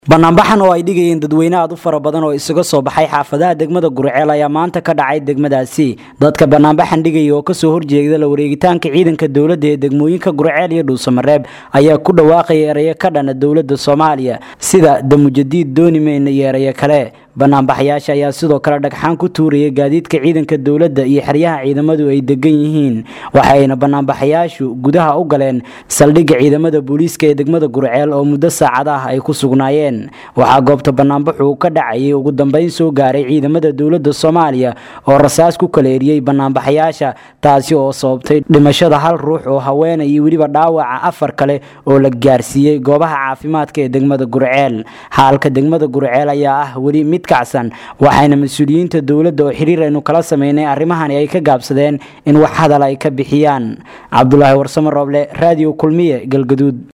banaanbaxan oo ay dhigayeen dadweyne aad u fara badan oo isaga soo baxay xaafadaha degmada gurceel ayaa maanta ka dhacay degmadaasi dadka banaanbaxan dhigaya oo kasoo horjeeda la wareegitaanka ciidanka dowladda ee degmooyinka gurceel iyo dhuusamareeb ayaa ku dhawaaqaya erayo ka dhana dowladda soomaaliya sida damujadiid doonimeyn iyo erayo kale banaanbaxayaasha ayaa sidoo kale dhagxaan ku tuuraya gaadiidka ciidanka dowladda iyo xeryaha ciidamadu ay degan yihiin waxayna banaanbaxayaashu gudaha u galeen saldhigga ciidamada booliiska ee degmada gurceel oo muddo saacada ah ay ku sugnaayeen waxaa goobta banaanbaxu ka dhacayay ugu dambeyn soo gaaray ciidamada dowladda soomaaliya oo rasaas ku kala eriyey banaanbaxayaasha taasi oo sababtay dhimashada hal ruux oo haweena iyo weliba dhaawaca afar kale oo la gaarsiiyey goobaha caafimaadka ee degmada gurceel xaalka degmada gurceel ayaa ah weli mid kacsan waxayna mas-uuliyiinta dowladda oo xiriir aynu kala sameynay arrimahani ay ka gaabsadeen in wax hadal ay ka bixiyaan cabdulaahi warsamo rooble raadiyo kulmiye galgaduud